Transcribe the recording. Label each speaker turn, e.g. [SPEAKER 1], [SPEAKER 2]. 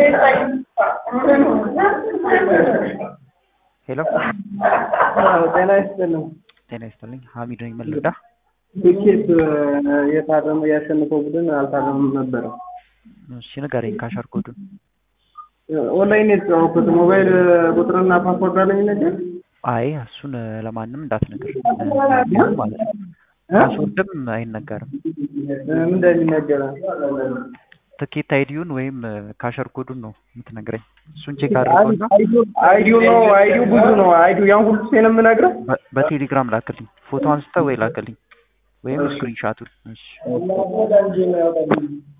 [SPEAKER 1] ሄሎ
[SPEAKER 2] ጤና ይስጥልኝ።
[SPEAKER 1] ጤና ይስጥልኝ። ሀሚድ ነኝ። ምን ልርዳ?
[SPEAKER 2] ትኬት የታረመ ያሸነፈው ቡድን አልታረመም ነበረ።
[SPEAKER 1] እሺ ንገረኝ። ካሻር ኮዱን
[SPEAKER 2] ኦንላይን የተጫወኩት ሞባይል ቁጥርና ፓስፖርት አለኝ ነገር
[SPEAKER 1] አይ እሱን ለማንም እንዳትነግር ማለት ነው። ፓስወርድም አይነገርም።
[SPEAKER 2] ምን እንደሚነገረ
[SPEAKER 1] ትኬት አይዲውን ወይም ካሸር ኮዱን ነው የምትነግረኝ። እሱን ቼክ አድርገውና
[SPEAKER 2] አይዲው ነው አይዲው ብዙ ነው። አይዲው ያን ሁሉ ሴን የምነግረው
[SPEAKER 1] በ- በቴሌግራም ላክልኝ። ፎቶ አንስተ ወይ ላክልኝ ወይም ስክሪንሻቱን። እሺ